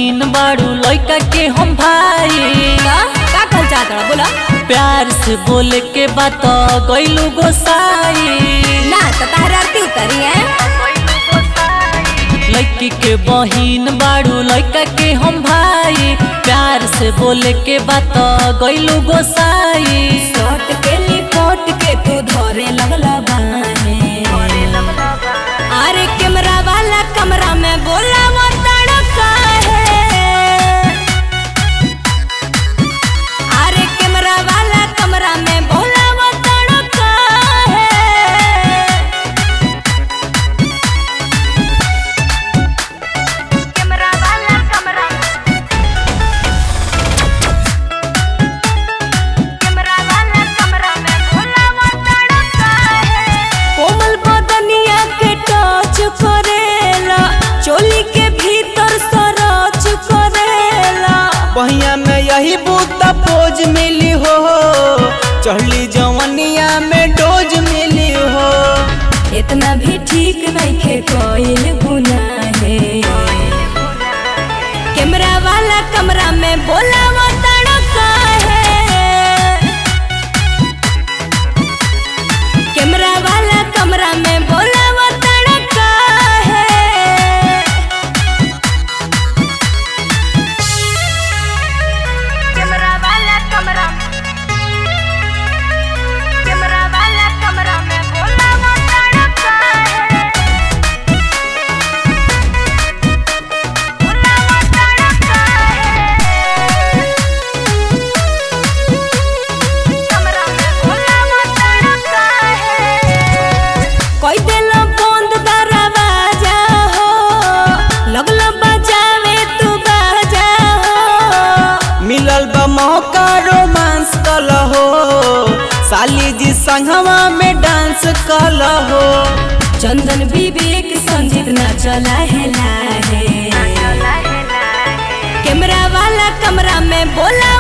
बहिन बाड़ू लइका के हम भाई का का कहल चाहत रहा बोला प्यार से बोले के बात गइलू गोसाई ना तो तहर आरती उतारी है लड़की के बहिन बाड़ू लइका के हम भाई प्यार से बोले के बात गइलू गोसाई शॉट के लिपट के तू धरे लगला बाहे अरे कैमरा वाला कमरा में बोला वो तड़का है अरे कैमरा वाला कमरा में बोला वो तड़का है कैमरा वाला कमरा कैमरा वाला कमरा में बोला वो तड़का है कोमल बदनिया के टच करेला चोली के भीतर सरच करेला बहिया में यही बूता पोज मिली हो चढ़ली जवनिया में डोज मिली हो इतना भी ठीक नहीं खे कोई गुनाह है कैमरा वाला कमरा में बोला वो तड़का है कैमरा वाला कमरा में बोला वो तड़का है कैमरा वाला कमरा कैमरा वाला कमरा में बोला वो तड़का है बोला वो तड़का है कमरा में बोला वो तड़का है कोई दिल बंद दरवाजा हो लगल बजावे तू बाजा हो मिलल बा मौका रोमांस कल हो साली जी संगवा में डांस कल हो चंदन विवेक संजीत ना चला है लाहे कैमरा वाला कमरा में बोला